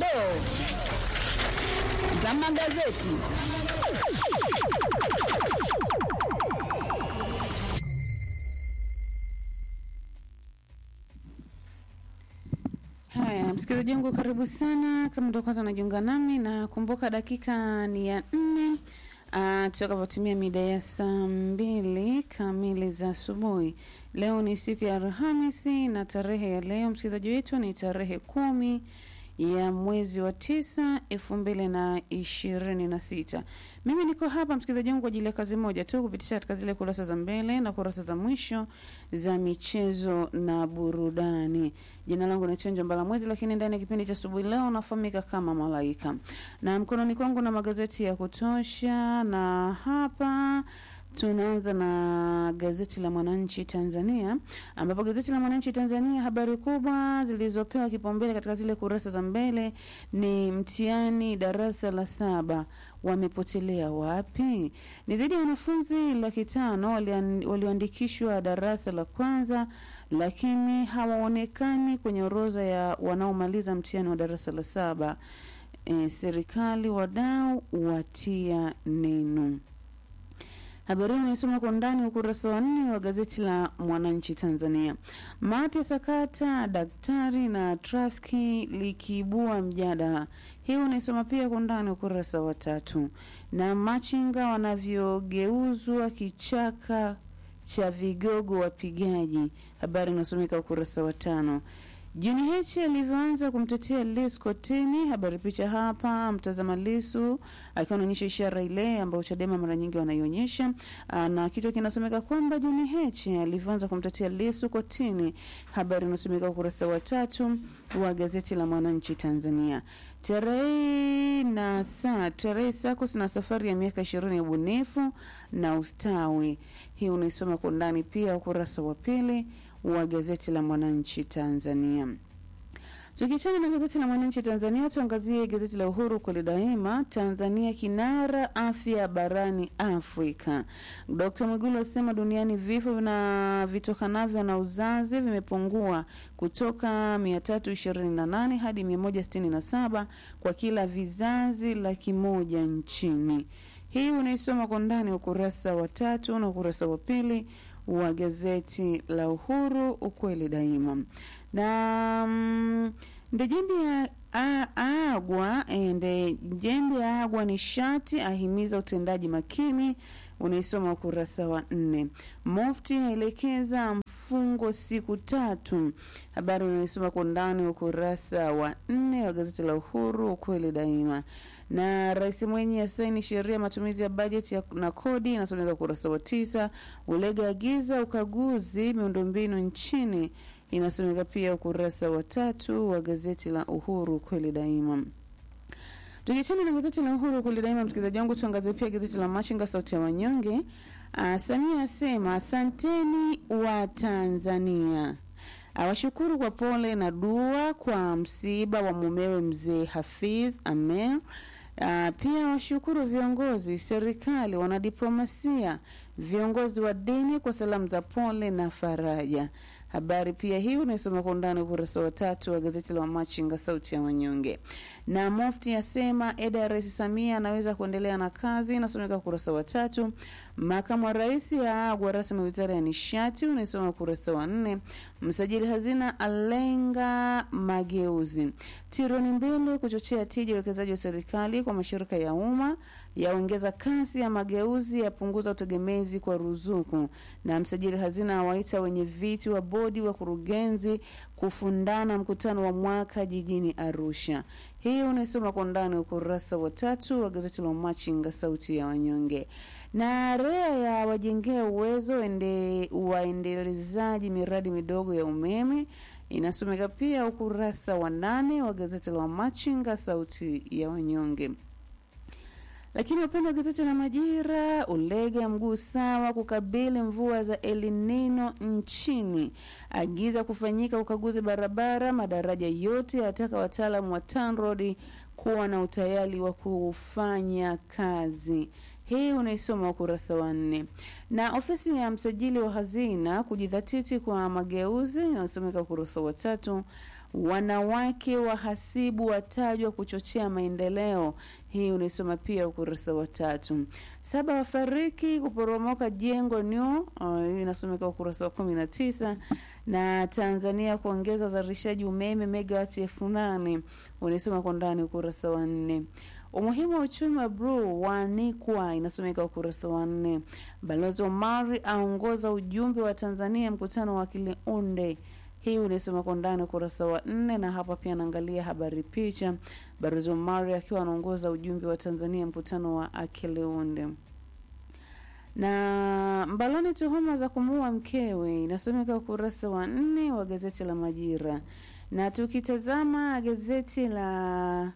dondoo za magazeti. Haya, msikilizaji wangu, karibu sana. Kama ndio kwanza unajiunga nami, na kumbuka dakika ni ya nne uh, tutakavyotimia mida ya saa mbili kamili za asubuhi. Leo ni siku ya Alhamisi na tarehe ya leo msikilizaji wetu ni tarehe kumi ya mwezi wa tisa elfu mbili na ishirini na sita. Mimi niko hapa msikilizaji wangu kwa ajili ya kazi moja tu, kupitisha katika zile kurasa za mbele na kurasa za mwisho za michezo na burudani. Jina langu ni Chenjo Mbala Mwezi, lakini ndani ya kipindi cha asubuhi leo nafahamika kama Malaika, na mkononi kwangu na magazeti ya kutosha, na hapa Tunaanza na gazeti la Mwananchi Tanzania, ambapo gazeti la Mwananchi Tanzania habari kubwa zilizopewa kipaumbele katika zile kurasa za mbele ni mtihani darasa la saba wamepotelea wapi? Ni zaidi ya wanafunzi laki tano walioandikishwa darasa la kwanza, lakini hawaonekani kwenye orodha ya wanaomaliza mtihani wa darasa la saba. E, serikali wadau watia neno. Habari hii inasoma kwa undani ukurasa wa nne wa gazeti la Mwananchi Tanzania. Mapya sakata daktari na trafiki likiibua mjadala, hii unaisoma pia kwa undani ukurasa wa tatu. Na machinga wanavyogeuzwa kichaka cha vigogo wapigaji, habari inasomeka ukurasa wa tano. Juni Heche alivyoanza kumtetea Lissu kotini, habari picha hapa, mtazama Lissu akiwa anaonyesha ishara ile ambayo Chadema mara nyingi wanaionyesha, na kitu kinasomeka kwamba Juni Heche alivyoanza kumtetea Lissu kotini, habari inasomeka ukurasa wa tatu wa gazeti la Mwananchi Tanzania. Tarehe na saa tarehe SACCOS na safari ya miaka ishirini ya ubunifu na ustawi, hii unaisoma kwa ndani pia ukurasa wa pili wa gazeti la Mwananchi Tanzania. Tukiachana na gazeti la Mwananchi Tanzania, tuangazie gazeti la Uhuru kweli daima. Tanzania kinara afya barani Afrika. Dkt Mwigulu asema duniani vifo na vitokanavyo na uzazi vimepungua kutoka 328 hadi 167 kwa kila vizazi laki moja nchini. Hii unaisoma kwa ndani ukurasa wa tatu na ukurasa wa pili wa gazeti la Uhuru ukweli daima. Na mm, Ndejembi ya agwa Ndejembi ya agwa nishati ahimiza utendaji makini, unaisoma ukurasa wa nne. Mufti aelekeza mfungo siku tatu, habari unaisoma kwa ndani ukurasa wa nne wa gazeti la Uhuru ukweli daima na Rais Mwinyi asaini sheria matumizi ya bajeti na kodi, inasomeka ukurasa wa tisa. Ulega agiza ukaguzi miundombinu nchini, inasomeka pia ukurasa wa tatu wa gazeti la Uhuru kweli daima. Tukiachana na gazeti la Uhuru kweli daima, msikilizaji wangu, tuangazie pia gazeti la Machinga sauti ya wanyonge. Uh, Samia asema asanteni wa Tanzania awashukuru kwa pole na dua kwa msiba wa mumewe mzee Hafiz Amer. Uh, pia washukuru viongozi serikali, wanadiplomasia, viongozi wa dini kwa salamu za pole na faraja. Habari pia hii unaisoma kwa undani ukurasa wa tatu wa gazeti la Wamachinga sauti ya wanyonge. Na Mufti asema eda ya Rais Samia anaweza kuendelea na kazi, inasomeka ukurasa wa tatu. Makamu wa rais aagwa rasmi wizara ya nishati, unaisoma ukurasa wa nne. Msajili hazina alenga mageuzi, trilioni mbili kuchochea tija uwekezaji wa serikali kwa mashirika ya umma, yaongeza kasi ya mageuzi, yapunguza utegemezi kwa ruzuku. Na msajili hazina awaita wenye viti wa bodi wa kurugenzi kufundana mkutano wa mwaka jijini Arusha. Hii unaisoma kwa ndani ukurasa wa tatu wa gazeti la Machinga sauti ya wanyonge. Na REA ya wajengea uwezo ende waendelezaji miradi midogo ya umeme inasomeka pia ukurasa wa nane wa gazeti la Machinga sauti ya wanyonge. Lakini upande wa gazeti la Majira, Ulega mguu sawa kukabili mvua za El Nino nchini, agiza kufanyika ukaguzi barabara, madaraja yote, ataka wataalamu wa TANROADS kuwa na utayari wa kufanya kazi. Hii unaisoma ukurasa wa nne. Na ofisi ya msajili wa hazina kujidhatiti kwa mageuzi inayosomeka ukurasa wa tatu wanawake wahasibu watajwa kuchochea maendeleo. Hii unaisoma pia ukurasa wa tatu. Saba wafariki kuporomoka jengo new, uh, hii inasomeka ukurasa wa kumi na tisa na Tanzania kuongeza uzalishaji umeme megawati elfu nane unaisoma kwa ndani ukurasa wa nne. Umuhimu wa uchumi wa bluu waanikwa inasomeka ukurasa wa nne. Balozi Omari aongoza ujumbe wa Tanzania mkutano wa Kiliunde hii unaisoma kwa ndani ukurasa wa nne, na hapa pia anaangalia habari picha, Balozi Omari akiwa anaongoza ujumbe wa Tanzania mkutano wa Akeleunde. Na Mbaloni, tuhuma za kumuua mkewe, inasomeka ukurasa wa nne wa gazeti la Majira. Na tukitazama gazeti la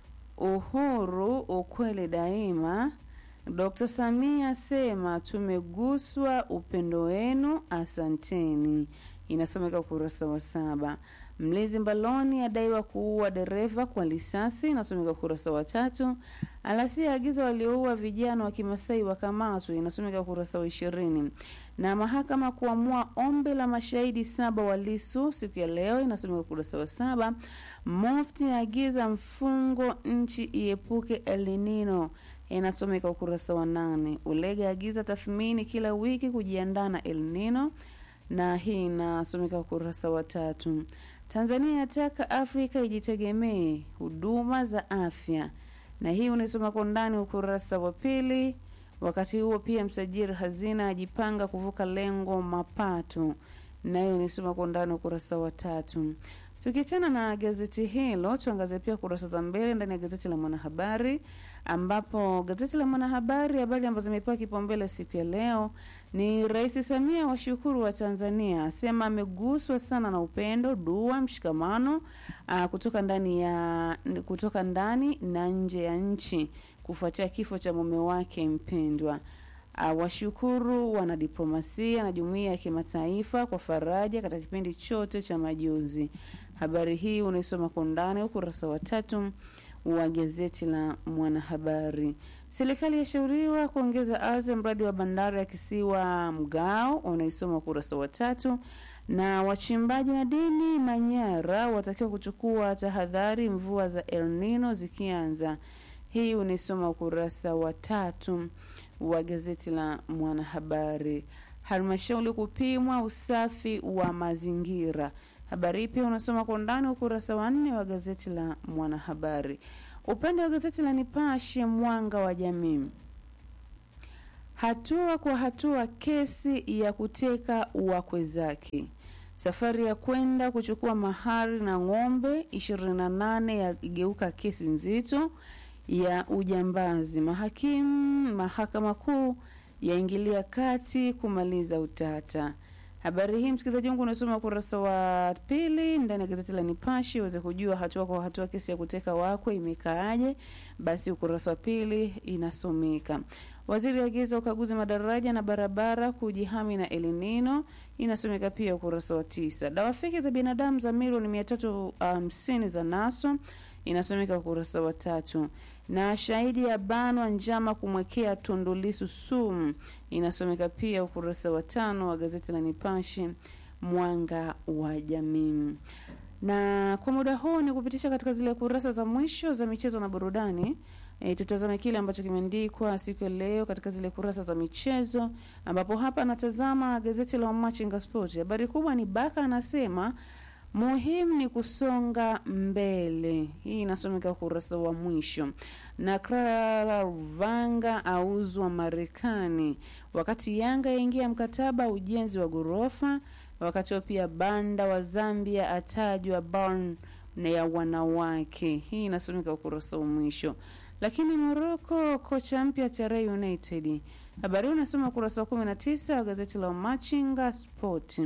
Uhuru, ukweli daima, Dr. Samia asema tumeguswa upendo wenu, asanteni inasomeka ukurasa wa saba. Mlinzi Mbaloni adaiwa kuua dereva kwa risasi, inasomeka ukurasa wa tatu. Alasia agiza walioua vijana wa Kimasai wakamatwe, inasomeka ukurasa wa ishirini. Na mahakama kuamua ombi la mashahidi saba wa Lissu siku ya leo, inasomeka ukurasa wa saba. Mufti agiza mfungo nchi iepuke El Nino, inasomeka ukurasa wa nane. Ulega agiza tathmini kila wiki kujiandaa na El Nino na hii inasomeka ukurasa wa tatu. Tanzania yataka Afrika ijitegemee huduma za afya, na hii unaisoma kwa ndani ukurasa wa pili. Wakati huo pia msajili hazina ajipanga kuvuka lengo mapato, na hiyo unaisoma kwa ndani ukurasa wa tatu. Tukiachana na gazeti hilo, tuangazie pia kurasa za mbele ndani ya gazeti la Mwanahabari, ambapo gazeti la Mwanahabari habari ambazo zimepewa kipaumbele siku ya leo ni Rais Samia washukuru wa Tanzania, asema ameguswa sana na upendo, dua, mshikamano aa, kutoka ndani ya kutoka ndani na nje ya nchi kufuatia kifo cha mume wake mpendwa. Uh, washukuru wanadiplomasia na jumuiya ya kimataifa kwa faraja katika kipindi chote cha majonzi. Habari hii unaisoma kwa undani ukurasa wa tatu wa gazeti la Mwanahabari. Serikali yashauriwa kuongeza ardhi ya mradi wa bandari ya kisiwa Mgao, unaisoma ukurasa wa tatu. Na wachimbaji madini Manyara watakiwa kuchukua tahadhari mvua za El Nino zikianza. Hii unaisoma ukurasa wa tatu wa gazeti la Mwanahabari. Halmashauri kupimwa usafi wa mazingira. Habari hii pia unasoma kwa undani ukurasa wa nne wa gazeti la Mwanahabari. Upande wa gazeti la Nipashe Mwanga wa Jamii, hatua kwa hatua kesi ya kuteka wakwe zake, safari ya kwenda kuchukua mahari na ng'ombe 28 yageuka kesi nzito ya ujambazi. Mahakimu mahakama kuu yaingilia kati kumaliza utata. Habari hii msikilizaji wangu unasoma ukurasa wa pili ndani ya gazeti la Nipashe uweze kujua hatua kwa hatua kesi ya kuteka wakwe imekaaje. Basi ukurasa wa pili inasomeka. Waziri agiza ukaguzi madaraja na barabara kujihami na El Nino, inasomeka pia ukurasa wa tisa. Dawa feki za binadamu za milioni mia tatu hamsini za naso inasomeka ukurasa wa tatu na shahidi ya banwa njama kumwekea Tundu Lissu sumu inasomeka pia ukurasa wa tano wa gazeti la Nipashe mwanga wa jamii. Na kwa muda huu ni kupitisha katika zile kurasa za mwisho za michezo na burudani. E, tutazame kile ambacho kimeandikwa siku ya leo katika zile kurasa za michezo, ambapo hapa anatazama gazeti la Machinga Sport. Habari kubwa ni Baka anasema muhimu ni kusonga mbele. Hii inasomeka ukurasa wa mwisho. Na Clara Ruvanga auzwa Marekani, wakati Yanga yaingia mkataba ujenzi wa ghorofa. Wakati huo pia Banda wa Zambia atajwa barn na ya wanawake. Hii inasomeka ukurasa wa mwisho. Lakini Morocco kocha mpya Tere United. Habari hii unasoma ukurasa wa 19 wa gazeti la Machinga Sport.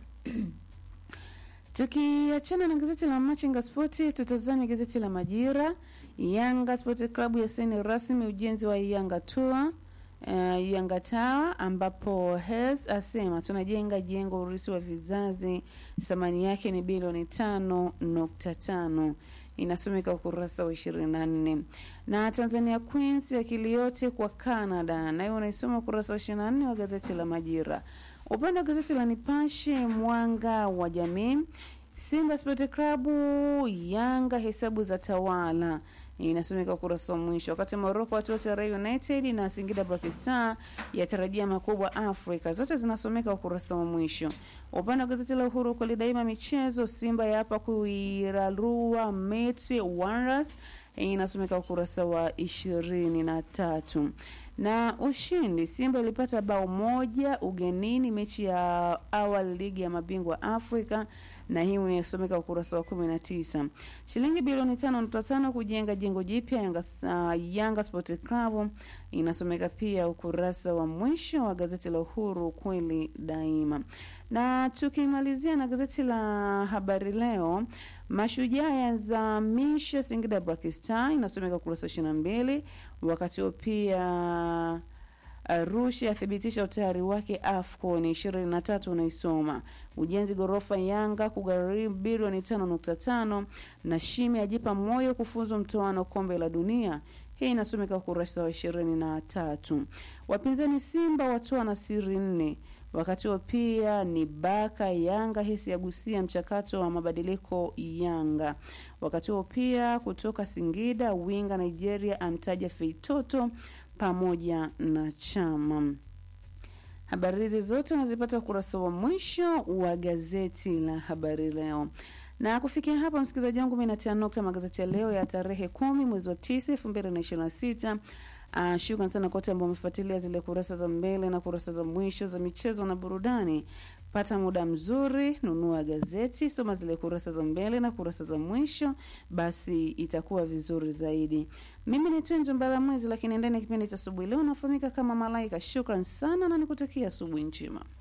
Tukiachana na gazeti la Machinga Sport, tutazame gazeti la Majira. Yanga Sport Club yasaini rasmi ujenzi wa Yanga Tour uh, Yanga Tower, ambapo Hes asema tunajenga jengo urisi wa vizazi, thamani yake ni bilioni tano nukta tano inasomeka ukurasa wa ishirini na nne na Tanzania Queens akili yote kwa Canada, nayo unaisoma ukurasa wa ishirini na nne wa gazeti la Majira. Upande wa gazeti la Nipashe mwanga wa jamii, Simba Sport Club Yanga hesabu za tawala inasomeka ukurasa wa mwisho. Wakati Morocco watoto Tere United na Singida Black Star yatarajia makubwa Afrika, zote zinasomeka ukurasa wa mwisho. Upande wa gazeti la Uhuru kweli daima michezo, Simba yapa kuirarua Meti Wanderers inasomeka ukurasa wa ishirini na tatu na ushindi Simba ilipata bao moja ugenini mechi ya awali ligi ya mabingwa Afrika na hii inasomeka ukurasa wa kumi na tisa. Shilingi bilioni tano nukta tano kujenga jengo jipya Yanga, uh, Yanga Sport Club inasomeka pia ukurasa wa mwisho wa gazeti la Uhuru kweli daima. Na tukimalizia na gazeti la Habari Leo, Mashujaa yazamisha Singida Black Star inasomeka ukurasa ishirini na mbili. Wakati huo pia Arusha athibitisha utayari wake AFCON ishirini na tatu unaisoma. Ujenzi ghorofa Yanga kugharimu bilioni tano nukta tano na Shimi ajipa moyo kufuzu mtoano kombe la dunia. Hii inasomeka ukurasa wa ishirini na tatu. Wapinzani Simba watoa na siri nne. Wakati huo pia ni Baka Yanga hisi yagusia mchakato wa mabadiliko Yanga. Wakati huo pia kutoka Singida winga Nigeria amtaja Feitoto pamoja na Chama. Habari hizi zote unazipata ukurasa wa mwisho wa gazeti la Habari Leo. Na kufikia hapa, msikilizaji wangu, mimi natia nukta magazeti ya leo ya tarehe kumi mwezi wa tisa elfu mbili na ishirini na sita. Uh, shukran sana kote ambao wamefuatilia zile kurasa za mbele na kurasa za mwisho za michezo na burudani. Pata muda mzuri, nunua gazeti, soma zile kurasa za mbele na kurasa za mwisho, basi itakuwa vizuri zaidi. Mimi ni Twenjo Mbaramwezi, lakini ndani ya kipindi cha asubuhi leo nafahamika kama Malaika. Shukran sana na nikutakia asubuhi njema.